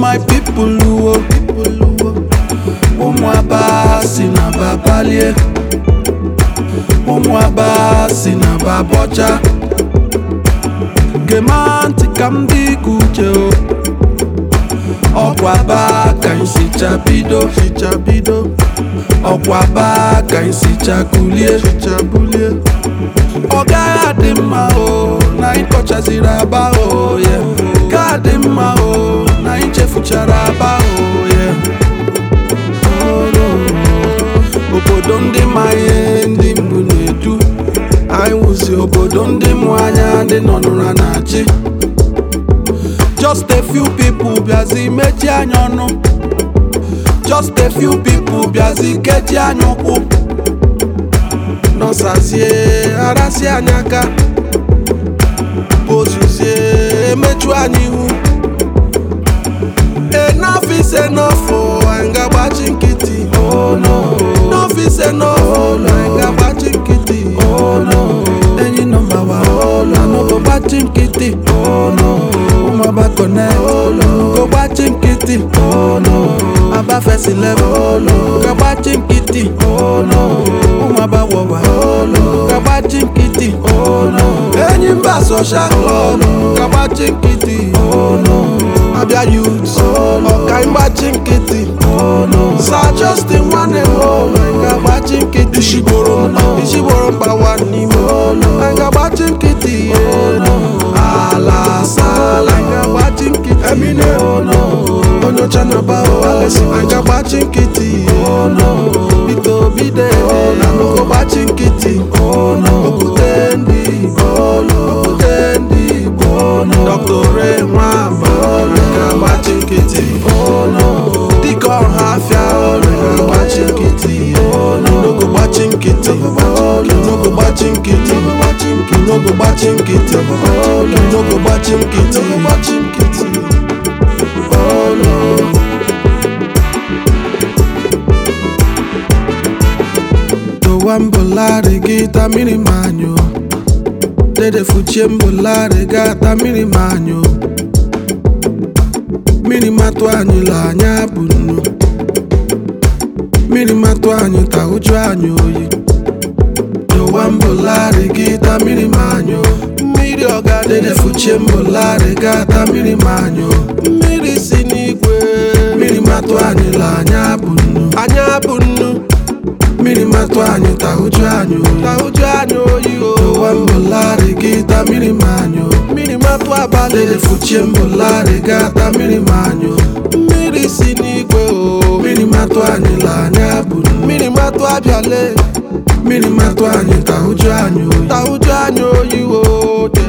my people uwo ụmụ aba si na babalie ụmụ aba si na babọcha gema ntị ka m dị ka uche o ọkwa aba ka anyị sicha bido sicha bido ọkwa aba ka anyị sicha kulie sicha bulie ọ gaghị adị mma o na anyị kọchaziri aba o ye ga adị mma o na anyị chefuchara aba o ye obodo ndị ma ihe ndị mbụ na-edu anyị wụzi obodo ndị mụ anya ndị nọ n'ụra na-achị just a few people bịazi mechi anya ọnụ just a few people bịazi kechi anya ụkwụ nọsazie arasị anyị aka ozuzie emechu anyị ihu enough is enough o anyị ga-agbachi nkịtị oh no enough is enough o anyị ga-agbachi nkịtị oh no enyi nọmba wa oh no anọgo gbachi nkịtị oh no ụmụaba connect oh no go gbachi nkịtị oh no aba first level oh no ga gbachi nkịtị oh no ụmụaba wọwa oh no ga gbachi nkịtị oh no enyi mba social club ga gbachi nkịtị oh no abịa youth ọka ịgbachi nkịtị sa justin nwanne m anyị ga-agbachi nkịtị isigboro isigboro mgbawa n'ime anyị ga-agbachi nkịtị ala sala anyị ga-agbachi nkịtị emine onyocha na ba anyị ga-agbachi nkịtị bite obide na nnukwu gbachi nkịtị okwute ndị igbo okwute ndị igbo dr ray nwamba ga-agbachi nkịtị dịka ọha afịa ga-agbachi nkịtị n'ogo gbachi nkịtị n'ogo gbachi nkịtị n'ogo gbachi nkịtị n'ogo gbachi nkịtị gbachi nkịtị dowa mbụlarị gị ta mmiri ma anyụ dede fuchie mbụlarị ga ta mmiri ma anyụ mmiri matụ anyị la anya bụ nnu mmiri matụ anyị ta ụjụ anyị oyi dowa mbụlarị gị ta mmiri ma anyụ mmiri ọga dede fuchie mbụlarị ga ta mmiri ma anyụ mmiri si n'igwe mmiri matụ anyị la anya bụ nnu anya bụ nnu mmiri matụ anyị ta ụjụ anyị oyi ta ụjụ anyị oyi o dowa mbụlarị gị ta mmiri ma anyụ mmiri matụ abalị dede fuchie mbụlarị ga ta mmiri ma anyụ mmiri si n'igwe o mmiri matụ anyị la anya bụ nnu mmiri matụ abịale mmiri matụ anyị ta ụjụ anyị oyi ta ụjụ anyị oyi o de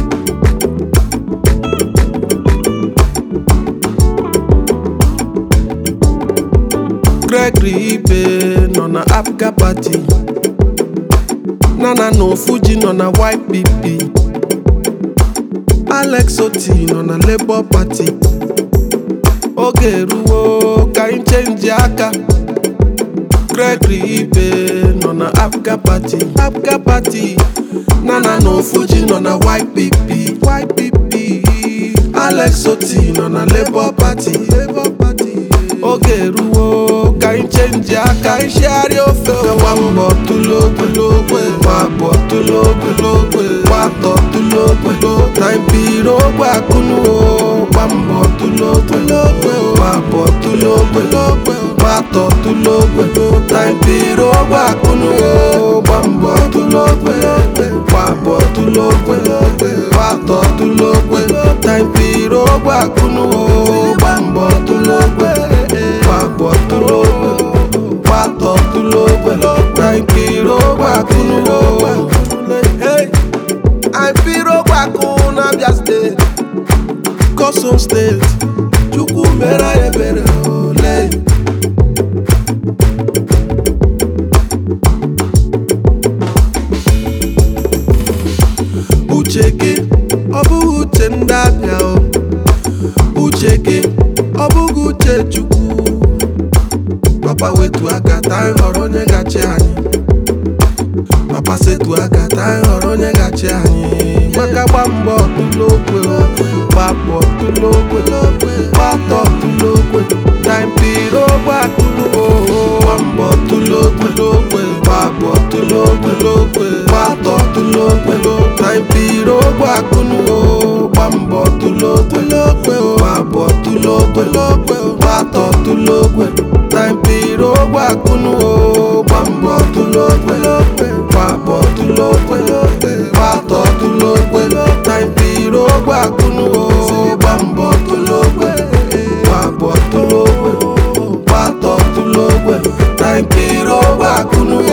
Gregory Ibe nọ na Apga Party Nana na Ofuji nọ na YPP Alex Oti nọ na Labour Party oge eruwo ka anyị chenji aka Gregory Ibe nọ na Apga Party Apga Party Nana na Ofuji nọ na YPP YPP Alex Oti nọ na Labour Party Labour Party oge eruwo ka anyị chenji aka anyị shigharịa ofe gba mbọ tulogologwe gbabọ tulogologwe gbatọ tulogwe na mpiri ogwe akụnuo gba mbọ tulogologwe gbabọ tulogwe gbatọ tulogwe na mpiri ogwe akụnuo gba mbọ tulogwe gbabọ tulogwe gbatọ tulogwe na mpiri ogwe akụnuo gba mbọ tulogwe gbàgbọ́ tó lóògbé pàtó tó lóògbé nàìjíríà gbàkúnú àìpíró gbàkún n'Abia steeti Kosom steeti chukwu mere ebere ole uche gị ọ bụghị uche ndị abịa o uche gị ọ bụghị uche chukwu papa wetu aka ta anyị họrọ onye gachi anyị papa setu aka ta anyị họrọ onye gachi anyị maka gba mbọ tụlụ okwe gbapụ ọtụlogwe gbata ọtụlogwe taipiri ogbe akụluo gbamba ọtụlogwe gbapụ ọtụlogwe gbata ọtụlogwe taipiri ogbe akụluo gbamba ọtụlogwe gbapụ ọtụlogwe gbata ọtụlogwe taipiri ogbe akụluo gbamba ọtụlogwe gbapụ ọtụlogwe gbata ọtụlogwe taipiri ogbe akụluo gbamba ọtụlogwe gbapụ ọtụlogwe gbata ọtụlogwe taipiri ogbe akụluo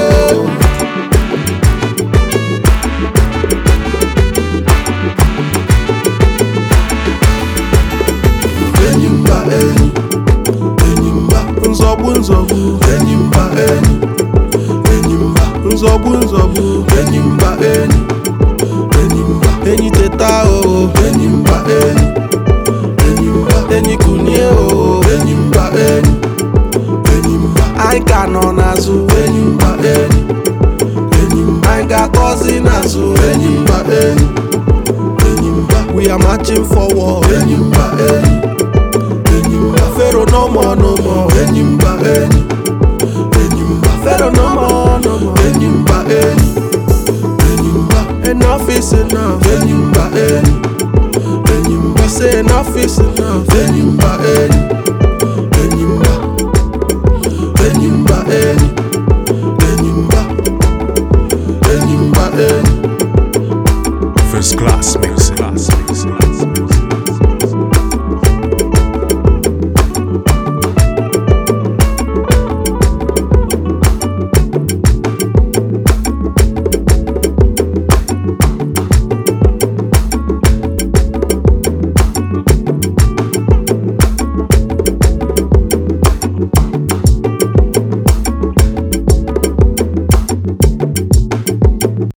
enyi mba enyi enyi mba nzọgbu nzọgbu enyi mba enyi enyi mba nzọgbu nzọgbu enyi mba enyi enyi mba enyi teta o enyi mba enyi enyi mba enyi kunie o enyi mba enyi enyi mba anyị ka nọ n'azụ enyi mba enyi enyi mba anyị ga-akọzi n'azụ enyi mba enyi enyi mba we are marching forward enyi mba enyi